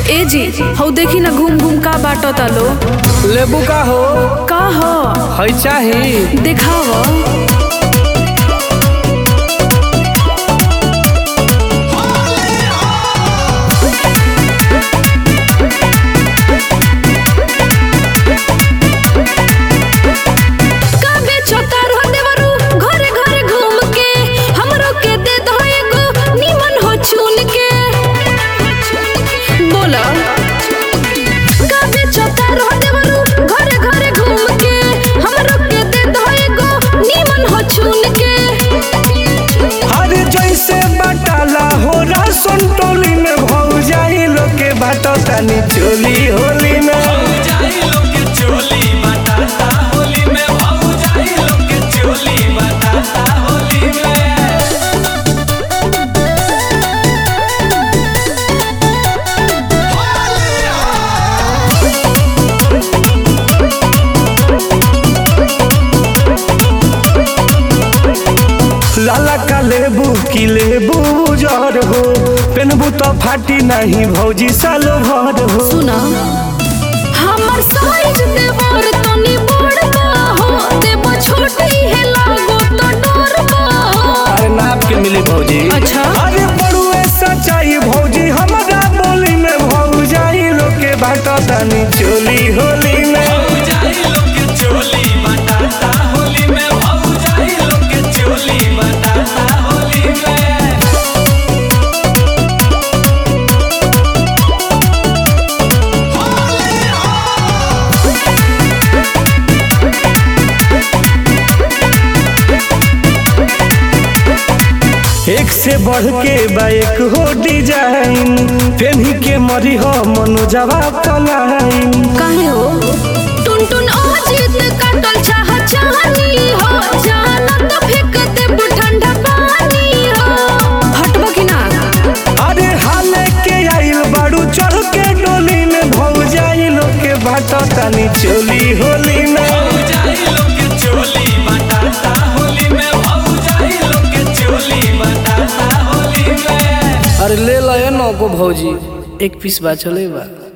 ए जी हौ देखी ना घूम घूम का बाटो तालो लेबू का हो का ह है चाही देखाव का बेचो तारो देवरू घरे घरे घूम के हमरो के दे दो एगो निमन हो चुन के बोला का बेचो तारो देवरू घरे घरे घूम के हमरो के दे दो एगो निमन हो चुन के हर जैसे बटाला हो राशन टोली में भौ जाई लोग के बाटो तनी चोली होली में लाला का लेबू की लेबू जर हो पेनबू तो फाटी नहीं भौजी साल भर हो सुना हमर साइज देवर तनी बड़का हो देबो छोटी है लागो तो डरबा अरे नाप के मिली भौजी अच्छा। अरे बड़ुए सच्चाई भौजी हमारा बोली में भौ जाई लोग के बाटो तनी चोली होली में एक से बढ़ के बाइक हो डिजाइन पेन्ही के मरी हो मनो जवाब पलाइन काहे हो टुन टुन अजीत काटल चाह चाहनी हो जाना तो फेंक देबो ठंडा पानी हो हटबो कि ना अरे हाले के आइल बाड़ू चढ़ के डोली में भौ जाई लोग के बाटो तनी चोली होली में अरे ले लो ये नौको भौजी एक पीस बा चले बा